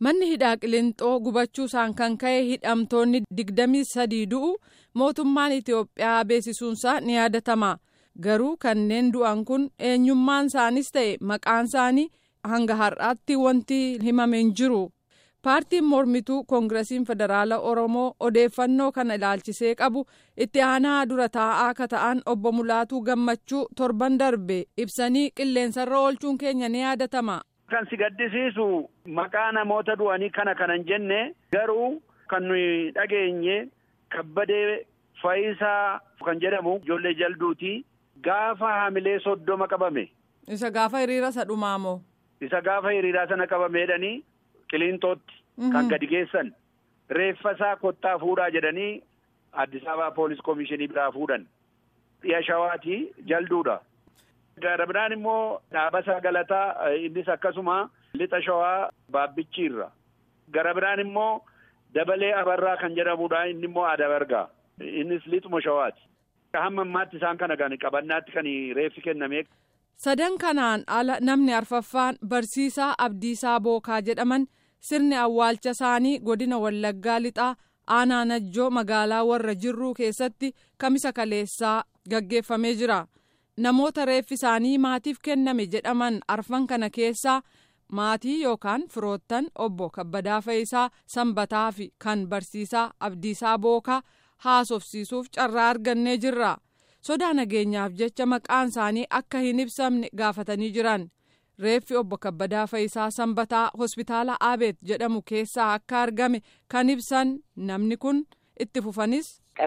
manni hidhaa qilinxoo gubachuusaan kan ka'e hidhamtoonni digdamii sadii du'u mootummaan itiyoophiyaa beeksisuunsaa ni yaadatama garuu kanneen du'an kun eenyummaan isaanis ta'e maqaan isaanii hanga har'aatti wanti himame hin jiru. paartiin mormituu koongiresiin federaala oromoo odeeffannoo kana ilaalchisee qabu itti aanaa dura taa'aa akka ta'an obbo mulaatuu gammachuu torban darbe ibsanii qilleensarra oolchuun keenya ni yaadatama. kan si gaddisiisu maqaa namoota du'anii kana kanan jenne garuu kan nuyi dhageenye kabbadee fayisaa kan jedhamu ijoollee jalduuti gaafa hamilee soddoma qabame. isa gaafa hiriira isa dhumaamoo. isa gaafa hiriiraa sana qabameedhanii. Qiliintootti kan gadi geessan reeffa isaa kottaa fuudhaa jedhanii Addis Ababa poolis komishinii biraa fuudhan dhiya shawaati jalduudha. Gara biraan immoo dhaabasaa galataa innis akkasuma lixa shawaa baabbichiirra. Gara biraan immoo dabalee abarraa kan jedhamudha inni immoo adabargaa innis lixuma shawaati. Hamma ammaatti isaan kana kan qabannaatti kan reeffi kenname. Sadan kanaan ala namni arfaffaan barsiisaa Abdiisaa Bookaa jedhaman. sirni awwaalcha isaanii godina wallaggaa lixaa aanaa najjoo magaalaa warra jirruu keessatti kamisa kaleessaa gaggeeffamee jira namoota reeffi isaanii maatiif kenname jedhaman arfan kana keessaa maatii yookaan firoottan obbo kabbadaa fayisaa sanbataa fi kan barsiisaa abdiisaa bookaa haasofsiisuuf carraa argannee jirra sodaa nageenyaaf jecha maqaan isaanii akka hin ibsamne gaafatanii jiran. reeffi obbo kabbadaa fayisaa sanbataa hospitaala aabeet jedhamu keessaa akka argame kan ibsan namni kun itti fufanis.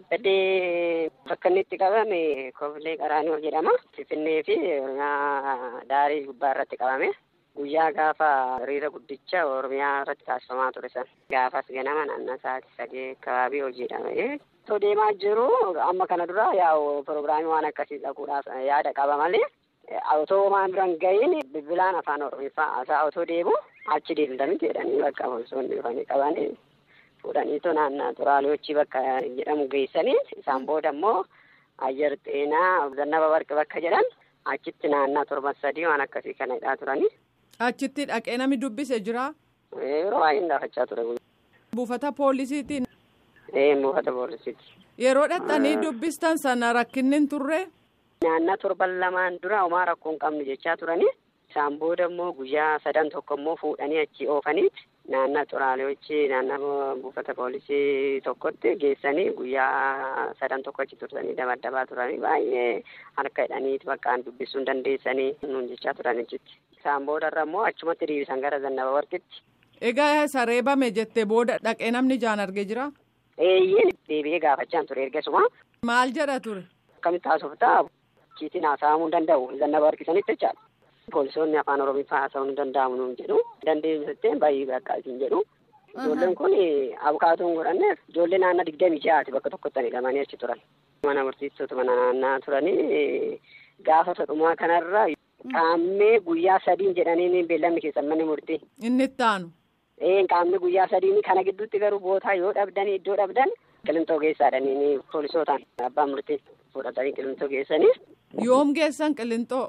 Kabbadee bakka inni itti qabame kofilee qaraanioo jedhama. Finfinnee fi Oromiyaa daarii gubbaa irratti qabame. Guyyaa gaafa hiriira guddicha Oromiyaa irratti taasifamaa ture san. Gaafas ganama naannoo sa'aatii sadii akkababii hojiidha. Osoo deemaa jiru amma kana dura yaa'u pirogiraamii waan akkasii dhaquudhaaf yaada qaba malee. Otoo waan biraan ga'iin bilbilaan afaan oromiffaa haasaa otoo deemu achi deemtamti jedhanii bakka poolisoonni dhufanii qabanii fuudhaniitu naannaa xuraaliyochi bakka jedhamu geessanii isaan booda immoo ayyar xeenaa zannaba barqi bakka jedhan achitti naannaa torban sadii waan akkasii kana hidhaa turanii. Achitti dhaqee namni dubbise jira. Yeroo baay'ee gaafachaa ture. Buufata poolisiitiin. Ee buufata poolisiiti. Yeroo dhaqxanii dubbistan sana rakkinni hin turre. Naannaa torban lamaan dura homaa rakkoo hin qabnu jechaa turanii isaan booda immoo guyyaa sadan tokko immoo fuudhanii achi oofaniiti naannaa xuraaliyochi naannaa buufata poolisii tokkotti geessanii guyyaa sadan tokko achi tursanii dabaddabaa turanii baay'ee harka hidhaniiti bakkaan dubbisuu hin dandeessanii nuun jechaa turan achitti isaan boodarra immoo achumatti deebisan gara zannaba warqitti. Egaa isa reebame jettee booda dhaqee namni jaan argee jira. Eeyyee deebi'ee gaafachaan ture ergasuma. Maal jedha ture? Akkamitti haasoftaa? Kiitiin haasa'amuu hin danda'u. Zannaba harkisanitti jechaadha. Poolisoonni afaan oromiffaa haasa'uu hin danda'amu nuun jedhu. Dandeenyu jettee baay'ee bakka isin jedhu. Ijoolleen kun abukaatoo hin godhanneef ijoollee naannoo digdamii jahaati bakka tokkotti hidhamanii achi turan. Mana murtiistoota mana naannaa turanii gaafa sadhumaa kanarra qaammee guyyaa sadiin jedhanii beellamni keessan manni murtii. Inni itti aanu. Ee qaammee guyyaa sadiin kana gidduutti garuu bootaa yoo dhabdan iddoo dhabdan qilintoo geessaadhanii poolisootaan abbaan murtii. fudhatanii qilintoo geessanii. Yoom geessan qilintoo?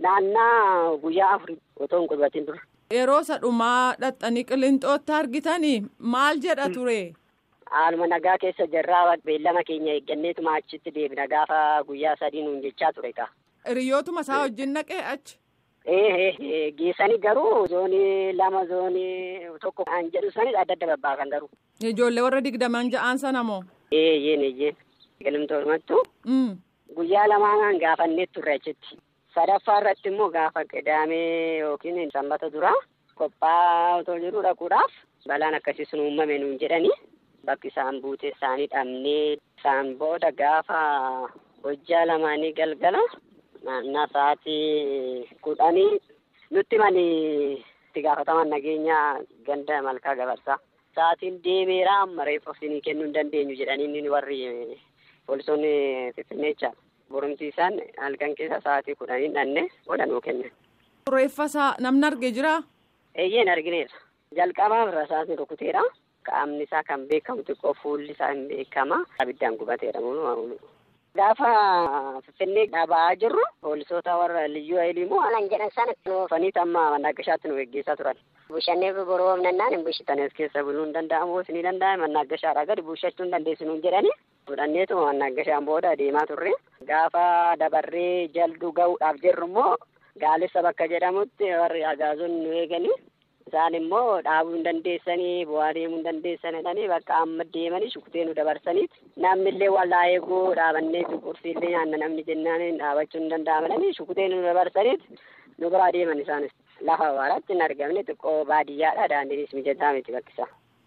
Naannaa guyyaa afurii otoo hin qubatin dura. Yeroo sadhumaa dhaxxanii qilintootti argitanii maal jedha ture? Haaluma nagaa keessa jirraa beellama keenya eegganneetuma achitti deebina gaafa guyyaa sadii nuun jechaa ture kaa. Hiriyootuma isaa wajjin naqee achi? Ee geessanii garuu zoonii lama zoonii tokko an jedhu sanis adda adda babbaakan garuu. Ijoollee warra digdaman ja'aan sana moo? Eeyyeen eeyyeen. Qilintootumattu. Guyyaa lamaan gaafannee turre achitti. Sadaffaa irratti immoo gaafa qidaamee yookiin sanbata duraa qophaa otoo jiru dhaquudhaaf balaan akkasii sun uumame nuun jedhanii bakki isaan buute isaanii dhabnee isaan booda gaafa hojjaa lamaanii galgala naannaa sa'aatii kudhanii nutti mani itti gaafataman nageenyaa ganda malkaa gabarsaa. Sa'aatiin deemeera amma reeffa isinii kennuu hin dandeenyu jedhanii warri poolisoonni finfinneechaa borumsiisaan halkan keessa sa'aatii kudhanii dhanne booda nuu kennan. Reeffa isaa namni argee jiraa? Eeyyeen argineera. Jalqabaa rasaasni rukuteera. Qaamni isaa kan beekamu xiqqoo fuulli isaa hin beekama. Abiddaan gubateera. Gaafa Finfinnee dhaabaa jirru poolisoota warra liyyuu hayilii immoo anan jedhan sana oofanii amma mannaagashaatti nu geggeessaa turan. Bushannee boroomnannaan hin bushitan as keessa buluu hin danda'amu ni danda'ama mannaagashaadhaa gadi bushachuu hin dandeessu nuun jedhanii fudhanneetu mannaagashaan booda deemaa turre. Gaafa dabarree jalduu ga'uudhaaf jirru immoo gaalessa bakka jedhamutti warri agaazonni nu eeganii isaan immoo dhaabuu hin dandeessanii bu'aa deemuu hin dandeessanidhanii bakka amma deemanii shukutee nu dabarsaniiti namnillee wallaa eeguu dhaabannee qursiillee nyaanna namni jennaan dhaabachuu hin danda'amananii shukutee nu dabarsaniiti nu biraa deeman isaanis lafa awwaaraatti hin argamne xiqqoo baadiyyaadha daandiinis mijataa miti bakkisaa.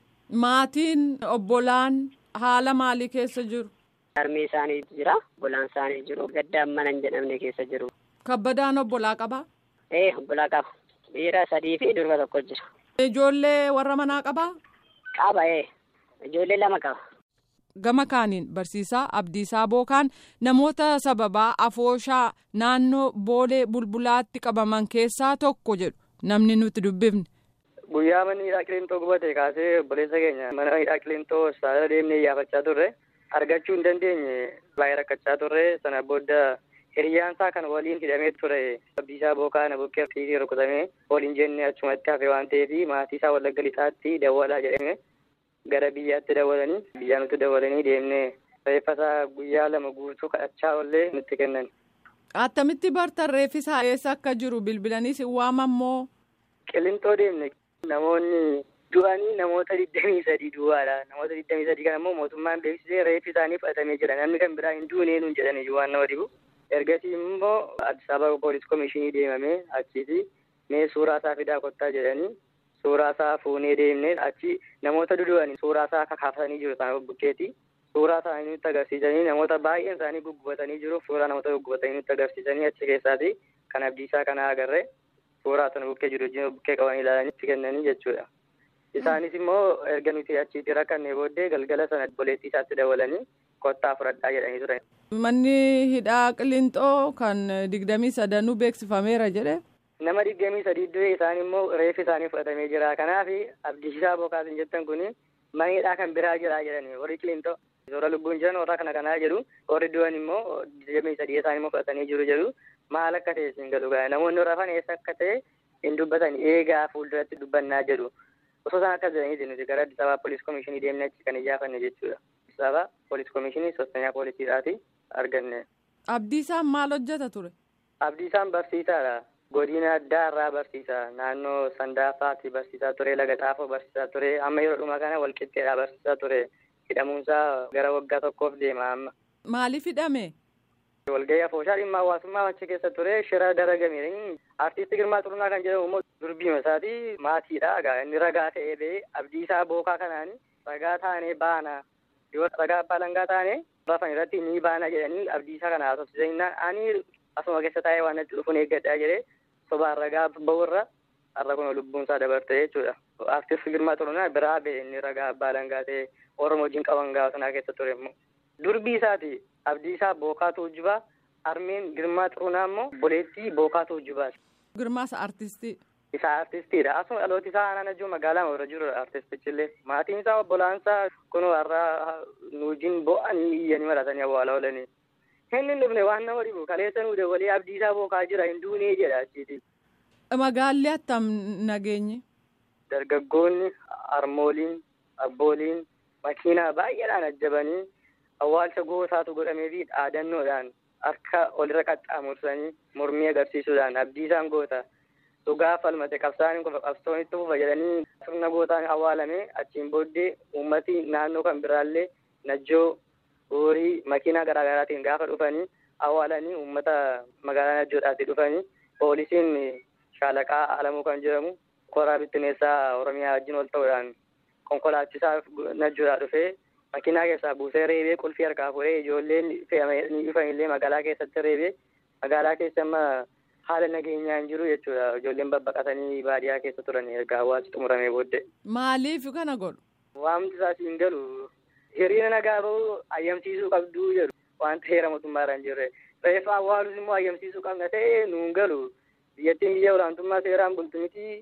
Maatiin obbolaan haala maalii keessa jiru? Harmee isaanii jira obbolaan isaanii jiru gadda manan jedhamne keessa jiru. Kabbadaan obbolaa qabaa? Ee obbolaa qaba. Dhiira sadii fi durba tokko jira. Ijoollee warra manaa qabaa? Qaba ee. Ijoollee lama qaba. Gama kaaniin barsiisaa Abdiisaa Bookaan namoota sababaa afooshaa naannoo boolee bulbulaatti qabaman keessaa tokko jedhu namni nuti dubbifne. Guyyaa manni hidhaa qilintoo gubate kaasee obboleessa keenya mana hidhaa qilintoo saala deemnee iyyaafachaa turre argachuu hin dandeenye baay'ee rakkachaa turre sana booda hiriyyaan isaa kan waliin hidhamee ture abdiisaa bookaa na bukkee fiitii rukutamee waliin jennee achumatti hafe waan ta'eef maatii isaa wallagga lixaatti dawwalaa jedhame gara biyyaatti dawwalanii biyyaa nutti dawwalanii deemnee reeffasaa guyyaa lama guutuu kadhachaa ollee nutti kennan. Attamitti bartan reeffisaa eessa akka jiru bilbilanii si waamammoo. Qilintoo deemne namoonni du'anii namoota digdamii sadii duwwaadha namoota digdamii sadii kan ammoo mootummaan beeksisee reeffi isaanii fudhatamee jira namni kan biraa hin duunee nuun jedhanii waan nama dhibu. ergasii immoo addis ababa poolis komishinii deemamee achiiti mee suuraa isaa fidaa kottaa jedhanii suuraa isaa fuunee deemnee achi namoota dudu'anii suuraa isaa kakaafsanii jiru isaan bukkeetti suuraa isaanii nutti agarsiisanii namoota baay'een isaanii guggubatanii jiru suuraa namoota guggubatanii nutti agarsiisanii achi keessaati kan abdiisaa kana agarre suuraa sana bukkee jiru wajjin bukkee qabanii ilaalanii itti kennanii jechuudha. Isaanis immoo erga nuti achitti rakkanne booddee galgala sana obboleettii isaatti dawalanii kottaa fudhadhaa jedhanii turan. Manni hidhaa qilintoo kan digdamii sadanuu beeksifameera jedhe. Nama digdamii sadii du'e isaan immoo reeffi isaanii fudhatamee jira. Kanaaf abdiisaa bookaasin jettan kun mana hidhaa kan biraa jira jedhani warri qilintoo. Warra lubbuun jiran warra kana kanaa jedhu warri du'an immoo digdamii sadii isaan immoo fudhatanii jiru jedhu maal akka ta'e siin galu ga'a namoonni rafan eessa akka ta'e hin dubbatan eegaa fuulduratti dubbannaa jedhu. Osoo isaan akkas jedhanii nuti gara Addis Ababa Poolis Komishinii deemnee achi kan iyyafanne jechuudha. Addis Ababa Poolis Komishinii sostanyaa poolisiidhaati arganne. Abdiisaan maal hojjeta ture? Abdiisaan barsiisaadha. Godina addaa irraa barsiisa. Naannoo Sandaafaatti barsiisaa ture. Laga Xaafoo barsiisaa ture. Amma yeroo dhumaa kana walqixxeedhaa barsiisaa ture. Hidhamuunsaa gara waggaa tokkoof deema amma. Maaliif hidhame? Walgahii afooshaa dhimma hawaasummaa achi keessa ture. Shira daragame. Artiisti Girmaa Xurunaa kan jedhamu immoo durbiima isaati maatiidha. Inni ragaa ta'ee ba'ee abdiisaa bookaa kanaani ragaa taanee baana. Yoo ragaa abbaa langaa taane rafan irratti ni baana jedhanii abdiisaa kana haasofsiisanii ani asuma keessa taa'ee waan natti dhufuun eeggadhaa jedhee sobaan ragaa ba'urra har'a kun lubbuun isaa dabarte jechuudha. Artisti Girmaa Xurunaa biraa ba'e inni ragaa abbaa langaa ta'e Oromoo wajjin qaban gaafa sanaa keessa ture immoo. Durbii isaati abdiisaa bookaatu ujjubaa armeen Girmaa Xurunaa immoo boleettii bookaatu ujjubaati. Girmaasa artistii. Isaa artistiidha. Asuma dhalooti isaa aanaan ajjuu magaalaa irra jiru artistichillee. Maatiin isaa obbolaan isaa kun har'a nu wajjin bo'anii iyyanii maratanii awwaala oolanii. Inni dhufne waan nama dhibu kaleessa nu dabalee abdiisaa bookaa jira hin duunee jedha achiiti. Magaalli attam nageenye. Dargaggoonni, harmooliin, abbooliin makiinaa baay'eedhaan ajjabanii awwaalcha gootaatu godhamee fi dhaadannoodhaan harka olirra qaxxaamursanii mormii agarsiisuudhaan abdiisaan goota. dhugaa falmate qabsaaniin kun qabsoonitti fufa jedhanii sirna gootaan awwaalame achiin booddee uummati naannoo kan biraallee najjoo horii makiinaa garaagaraatiin gaafa dhufanii awwaalanii uummata magaalaa najjoodhaatti dhufanii poolisiin shaalaqaa alamuu kan jedhamu koraa bittineessaa oromiyaa wajjin wal ta'uudhaan konkolaachisaa najjoodhaa dhufee makiinaa keessaa buusee reebee qulfii harkaa fuudhee ijoolleen fe'amanii dhufanillee magaalaa keessatti reebee magaalaa keessa amma haala nageenyaa hin jiru jechuudha ijoolleen babbaqatanii baadiyyaa keessa turan erga hawaasi xumuramee booddee. Maaliif kana godhu? Waamti isaas hin galu hiriira nagaa bahuu ayyamsiisuu qabduu jedhu wanta heera mootummaarra hin jirre reeffa awwaalus immoo ayyamsiisuu qabna ta'e nu hin galu biyyattiin biyya olaantummaa seeraan bultu miti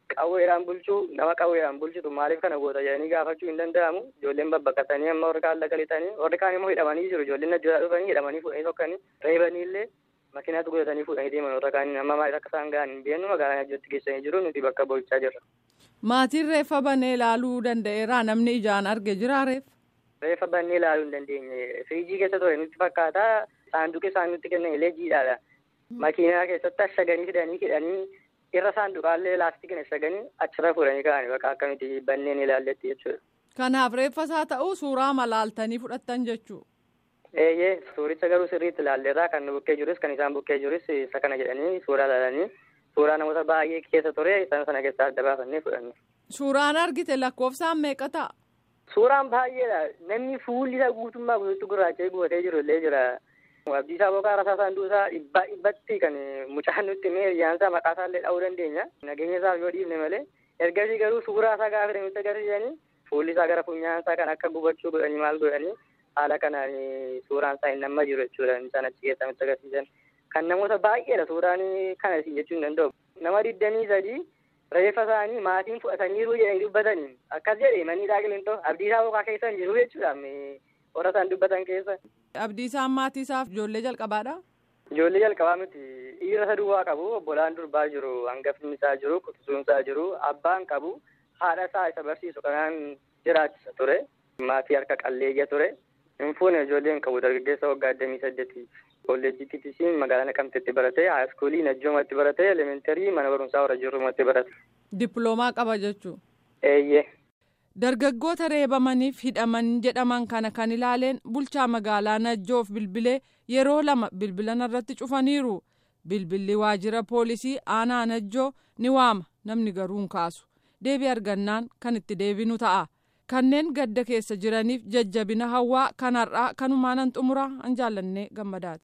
qawweedhaan bulchuu nama qawweedhaan bulchitu maaliif kana goota jedhanii gaafachuu hin danda'amu ijoolleen babbaqatanii amma warri kaan lagalitanii warri kaan immoo hidhamanii jiru ijoolleen ajjaa dhufanii hidhamanii fuudhanii tokkanii reebanii illee makiinaatti godhatanii fuudhanii deeman warra kaan amma maaliif akka isaan gahan hin beeknu magaalaa ajjatti geessanii jiru nuti bakka boo'ichaa jirra. Maatiin reeffa banee ilaaluu danda'eera namni ijaan arge jira reef. Reeffa bannee ilaaluu hin dandeenye firiijii keessa ture nutti fakkaata saanduqi isaan nutti kennan illee jiidhaadha. Makiinaa keessatti ashaganii fidanii hidhanii irra saanduqaallee laastikiin ashaganii achirra fuudhanii ka'anii bakka akkamitti banneen ilaalletti jechuudha. Kanaaf reeffa isaa ta'uu suuraa malaaltanii fudhattan jechuu. Eeyyee suuricha garuu sirriitti ilaalleerraa kan nu bukkee jirus kan isaan bukkee jirus isa kana jedhanii suuraa ilaalanii suuraa namoota baay'ee keessa ture isaan sana keessaa adda baafannee fudhanne. Suuraan argite lakkoofsaan meeqa ta'a? Suuraan baay'eedha. Namni fuulli isaa guutummaa guutuutti gurraacha'ee gubatee jiru illee jira. Abdiisaa Boqaa Rasaa Saanduusaa dhibbaa dhibbatti kan mucaan nutti himee hiriyaansaa maqaa isaa illee dha'uu dandeenya. Nageenya isaaf yoo dhiifne malee. Ergasii garuu suuraa isaa gaafa nutti agarsiisanii fuulli isaa gara funyaan isaa kan akka gubachuu godhanii maal godhanii haala kanaan suuraan isaa hin namma jiru jechuudha. Isaan achi keessaa nutti agarsiisan. Kan namoota baay'eedha suuraan kana isin jechuu hin danda'u. Nama digdamii sadii reeffa isaanii maatiin fudhataniiru jedhanii dubbatanii akkas jedhe manni daaqilintoo abdiisaa boqaa keessa hin jiru jechuudha warra isaan dubbatan keessa. Abdiisaan maatii isaaf ijoollee jalqabaadha. Ijoollee jalqabaa miti dhiira isa duwwaa qabu obbolaan durbaa jiru hangafni isaa jiru quxisuun isaa jiru abbaan qabu haadha isaa isa barsiisu kanaan jiraachisa ture maatii harka qalleeyya ture hin fuune ijoolleen qabu dargaggeessa waggaa digdamii saddeeti. kolleejjii TTC magaalaa Naqamteetti barate haayiskuulii Najjoomatti barate elementarii mana barumsaa warra jirrumatti barate. Dippiloomaa qaba jechuu. Eeyyee. Dargaggoota reebamaniif hidhaman jedhaman kana kan ilaaleen bulchaa magaalaa Najjoof bilbilee yeroo lama bilbilan irratti cufaniiru. Bilbilli waajjira poolisii aanaa Najjoo ni waama namni garuu hin kaasu. Deebii argannaan kan itti deebinu ta'a. Kanneen gadda keessa jiraniif jajjabina hawaa kanarraa kanumaanan xumuraa an jaallannee gammadaati.